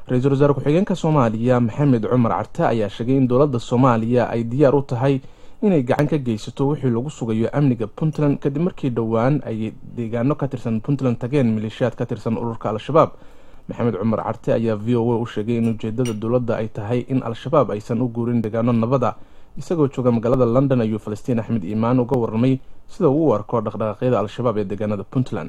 ra-iisul wasaare ku-xigeenka soomaaliya maxamed cumar carte ayaa sheegay in dowladda soomaaliya ay diyaar u tahay inay gacan ka geysato wixii lagu sugayo amniga puntland kadib markii dhowaan ay deegaano ka tirsan puntland tageen maleeshiyaad ka tirsan ururka al-shabaab maxamed cumar carte ayaa v o a u sheegay in ujeedada dowladda ay tahay in al-shabaab aysan u guurin deegaano nabada isagoo jooga magaalada london ayuu falastiin axmed iimaan uga warramay sida uu u arko dhaqdhaqaaqyada al-shabaab ee deegaanada puntland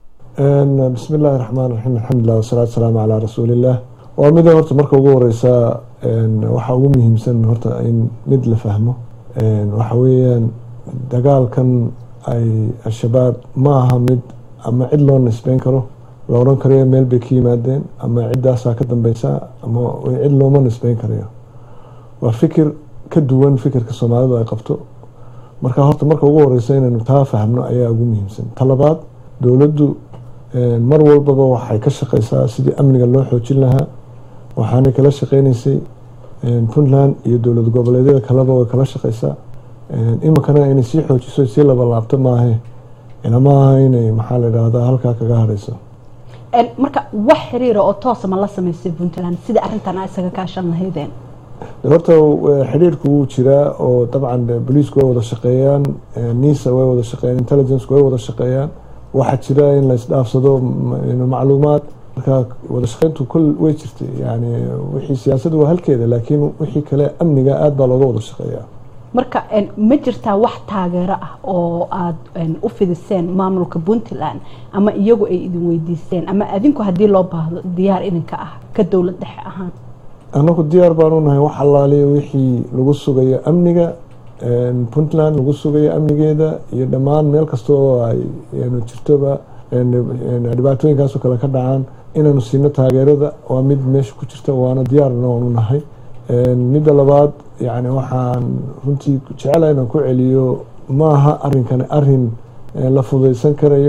bismi illaahi raxmaan raxiim alxamdulilah wasalaatu wasalaamu calaa rasuuliillah waa mida horta marka ugu horeysa waxaa ugu muhiimsan horta in mid la fahmo waxa weeyaan dagaalkan ay al-shabaab ma aha mid ama cid loo nisbeyn karo la odhan karayo meel bay ka yimaadeen ama ciddaasaa ka dambeysa ama cid looma nisbeyn karayo waa fikir ka duwan fikirka soomaalidu ay qabto marka horta marka ugu horeysa inaynu taa fahmno ayaa ugu muhiimsan talabaad dowladdu mar walbaba waxay ka shaqeysaa sidii amniga loo xoojin lahaa waxaanay kala shaqeyneysay puntland iyo dowlad goboleedyada kaleba way kala shaqeysaa iminkana inay sii xoojiso sii labalaabto maahe inamaaha inay maxaa la idhaahdaa halkaa kaga hareyso marka wax xiriira oo toosa ma la sameysay puntland sida arrintan a isaga kaashan lahaydeen horta xiriirku wuu jiraa oo dabcan boliisku way wada shaqeeyaan nisa way wada shaqeeyaan intelligenceku way wada shaqeeyaan waxaa jira in la isdhaafsado macluumaad marka wada shaqeyntu kol way jirtay yani wixii siyaasadu waa halkeeda laakiin wixii kale amniga aada baa looga wada shaqeeyaa marka ma jirtaa wax taageero ah oo aada u fidiseen maamulka puntland ama iyagu ay idin weydiisteen ama adinku haddii loo baahdo diyaar idinka ah ka dowlad dhexe ahaan anagu diyaar baanu nahay wax allaaliya wixii lagu sugayo amniga puntland lagu sugayo amnigeeda iyo dhammaan meel kasta oo ay jirtoba dhibaatooyinkaasoo kale ka dhacaan inaanu siino taageerada waa mid meesha ku jirta waana diyaarna waanu nahay midda labaad yani waxaan runtii jecela inaan ku celiyo maaha arinkani arin la fudaysan karayo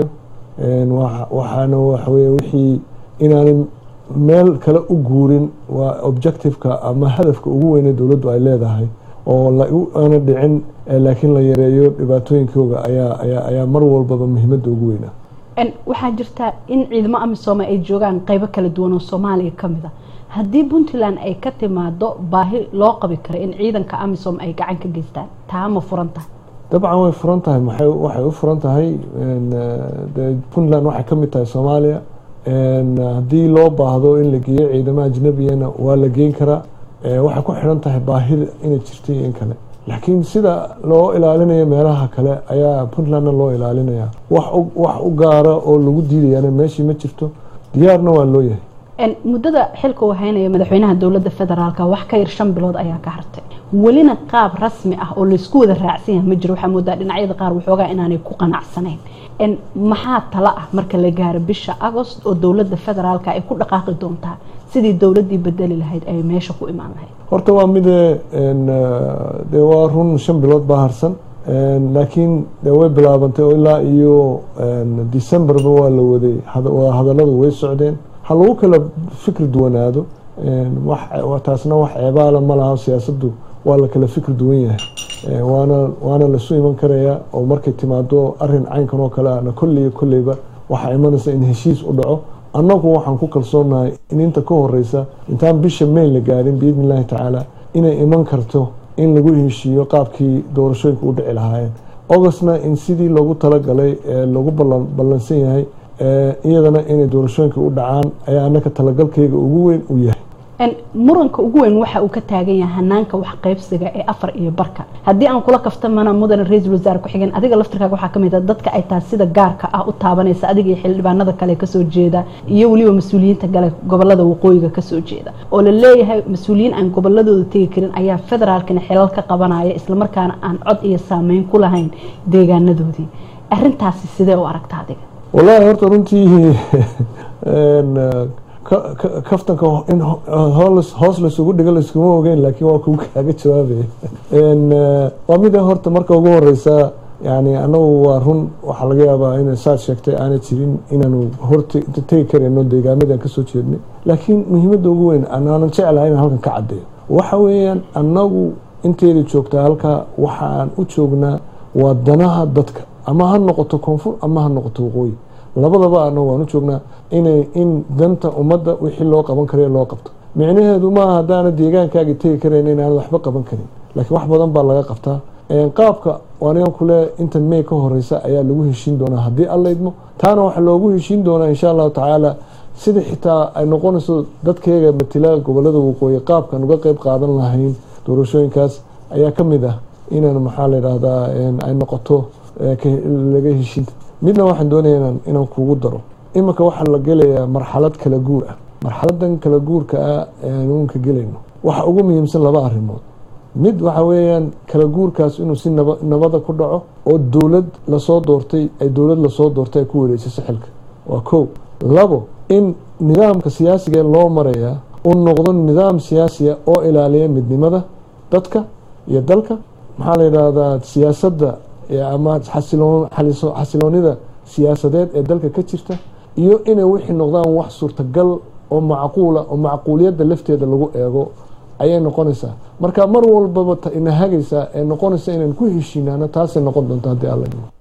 waxaana waxawey wixii inaanay meel kale u guurin waa objectiveka ama hadafka ugu weyne dowladdu ay leedahay oo aana dhicin laakiin la yareeyo dhibaatooyinkooga ayaa ayaa mar walbaba muhiimadda ugu weynaa waxaa jirta in ciidamo amisoome ay joogaan qeybo kala duwan oo soomaaliya kamid a haddii puntland ay ka timaado baahi loo qabi karo in ciidanka amisom ay gacan ka geystaan taa ma furan tahay dabcan way furan tahay waxay u furan tahay puntland waxay kamid tahay soomaaliya haddii loo baahdo in la geeyo ciidamo ajnabiyana waa la geyn karaa waxay ku xidhan tahay baahida inay jirta iyo in kale laakiin sida loo ilaalinayo meelaha kale ayaa puntlandna loo ilaalinaya wax u gaara oo lagu diidayana meeshii ma jirto diyaarna waa loo yahay muddada xilka uu haynaya madaxweynaha dowladda federaalk wax ka yar shan bilood ayaa ka hartay welina qaab rasmi ah oo laysku wada raacsan yahay ma jiro waxaa moodaa dhinacyada qaar waxoogaa inaanay ku qanacsanayn maxaa tala ah marka la gaaro bisha agost oo dowladda federaalk ay ku dhaqaaqi doontaa sidii dowladdii bedeli lahayd ay meesha ku imaan lahayd horta waa mide de waa run shan bilood baa harsan laakiin de way bilaabantay oo ilaa iyo decemberba waa la waday hadalladu way socdeen ha lagu kala fikri duwanaado taasna wax ceebaala ma laha siyaasaddu waa la kala fikri duwan yahay waana waana lasu iman karayaa oo markay timaado arin caynkan oo kale ana kolley kolleyba waxaa imanaysa in heshiis u dhaco annagu waxaan ku kalsoonahay in inta ka horeysa intaan bisha mayn la gaadhin biidni illaahi tacaala inay iman karto in lagu heshiiyo qaabkii doorashooyinka u dhici lahaayeen augustna in sidii loogu talagalay ee lagu ballansan yahay iyadana inay doorashooyinka u dhacaan ayaa anaka talagalkeyga ugu weyn u yahay muranka ugu weyn waxa uu ka taagan yahay hanaanka wax qaybsiga ee afar iyo barka haddii aan kula kaftamana mudane ra-iisul wasaare ku-xigeen adiga laftirkaaga waxaa kamid a dadka ay taas sida gaarka ah u taabanaysa adiga iyo xildhibaanada kale kasoo jeeda iyo weliba mas-uuliyiinta gale gobolada waqooyiga kasoo jeeda oo la leeyahay mas-uuliyiin aan goboladooda tegi karin ayaa federaalkana xilal ka qabanaya islamarkaana aan cod iyo saameyn ku lahayn deegaanadoodii arintaasi sidee u aragta adiga wallaahi horta runtii kaftanka in hoos laysugu dhigo layskuma ogeyn laakiin waa kugu kaaga jawaabaya waa mida horta marka ugu horeysa yani anagu waa run waxaa laga yaabaa in saad sheegtay aanay jirin inaanu hortegi karayno deegaamadan kasoo jeednay laakiin muhiimadda ugu weyn aanan jeclahay inaan halkan ka cadeeyo waxa weeyaan anagu inteeda joogtaa halkaa waxaan u joognaa waa danaha dadka ama ha noqoto koonfur ama ha noqoto waqooyi labadaba ana waan u joognaa inay in danta ummadda wixii loo qaban karayo loo qabto micnaheedu maaha haddaana deegaankaagi tegi karayn inaanad waxba qaban karin laakiin wax badan baa laga qabtaa qaabka anigan kule inta may ka horeysa ayaa lagu heshiin doonaa haddii alla idmo taana waxaa loogu heshiin doonaa insha allahu tacaala sida xitaa ay noqonayso dadkeega matila gobolada waqooyi qaabkan uga qeyb qaadan lahayn doorashooyinkaas ayaa ka mid ah inaan maxaa la yidhaahdaa ay noqoto laga heshiin midna waxaan doonaya inaan kugu daro iminka waxaa la gelayaa marxalad kala guur ah marxaladan kala guurka ah eeanunka gelayno waxa ugu muhiimsan laba arrimood mid waxa weeyaan kala guurkaas inuu si nabada ku dhaco oo dowlad lasoo doortay ay dowlad lasoo doortay ay ku wareejiso xilka waa kow labo in nidaamka siyaasiga loo marayaa uu noqdo nidaam siyaasiya oo ilaaliya midnimada dadka iyo dalka maxaa la yidhaahdaa siyaasadda ama xasiloonida siyaasadeed ee dalka ka jirta iyo inay wixii noqdaan wax suurtagal oo macquula oo macquuliyadda lafteeda lagu eego ayay noqonaysaa marka mar walbaba ina hagaysaa ee noqonaysa inaan ku heshiinaano taasay noqon doonta haddii alla